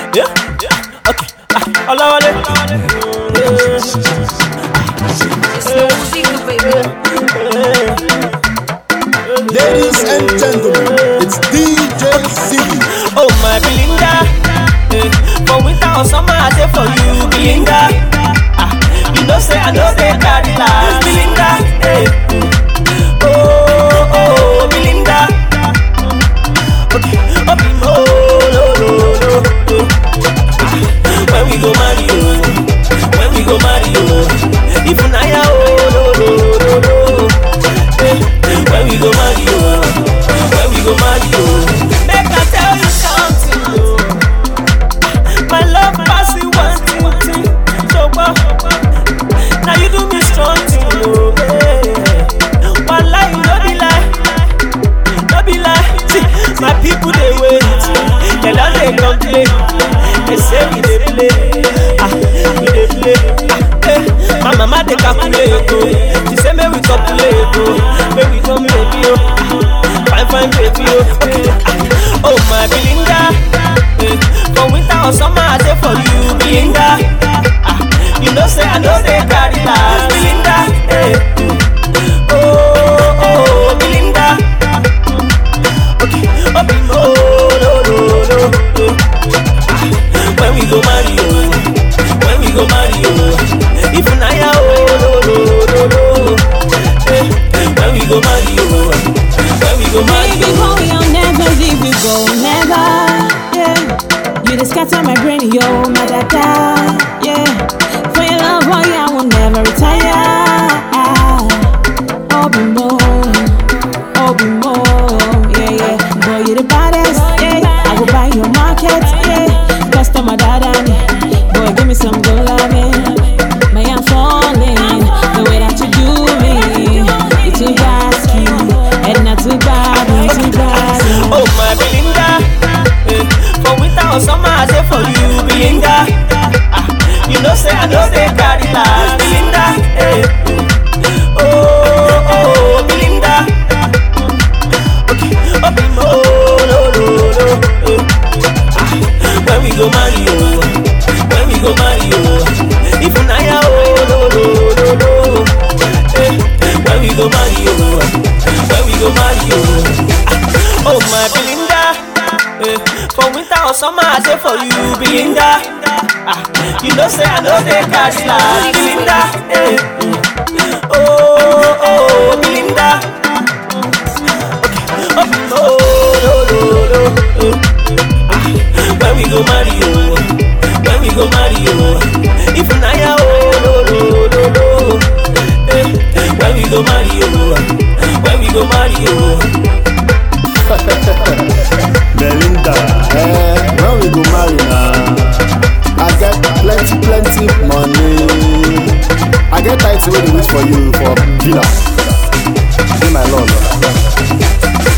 Yeah, yeah, okay. Ah, Olawale. Ladies and gentlemen, it's DJ Ziggy. Oh my Belinda, eh, for winter or summer I dey for you, Belinda. Ah, you know say I know they carry last, Belinda. Eh. Oh oh Belinda. Okay, oh be mo lo lo lo. eh. Ah, When we go marry you, when we go marry you, if na ya oh lo lo lo lo. Eh, When we go marry you, when we go marry you, make I tell you something. oh. My love pass you one thing, thing. So what? Now you do me strong thing, oh. Yeah. One lie, no be lie, no be lie. See, my people they wait, they don't they complain. They say we dey play, ah, we dey play. Ah, eh. My mama dey calculate, oh. She say make we calculate, oh. Make we come baby, oh. Fine, fine baby, oh. Okay. Ah, oh my Belinda, eh. For winter or summer I dey for you, Belinda. Ah, you know say I know they carry last, Belinda. Eh. Oh, oh, Belinda. Okay, oh, be oh, no, no, no. eh. When we go marry you, when we go marry you, if na ya oh no no no no. Eh, When we go marry you, when we go marry Baby you. boy, I'll never leave you go, never. Yeah, you just scatter my brain, yo, my dada. Yeah, for your love, boy, I will never retire. Oh, be more, oh, be more. Yeah, yeah, boy, you the baddest. Yeah, I will buy your market. Yeah, customer dada. Boy, give me some good loving. May I'm falling the way that you do me. You too gasky and not too bad, not too bad. Oh my Belinda, eh, for winter or summer I say for you, Belinda. Ah, you know say I know they carry last, Belinda. Eh. Oh oh Belinda. Okay, oh be mo no no no. Eh. Ah, when we go marry you, when we go marry you, if na ya oh no no no no. Eh, when we go marry you, when we go marry you. Ah, oh my Belinda, eh, for winter or summer I say for you, Belinda. Ah, you know say I know they catch last, Belinda. Eh, oh oh Belinda. Okay, oh no no no no. Eh. Ah, when we go marry you, when we go marry you, if na ya oh no no no no. Eh, when we go marry you, when we go marry you. Belinda, eh, when we go marry now, I get plenty, plenty money. I get title wey dey wait for you for villa. Be my love.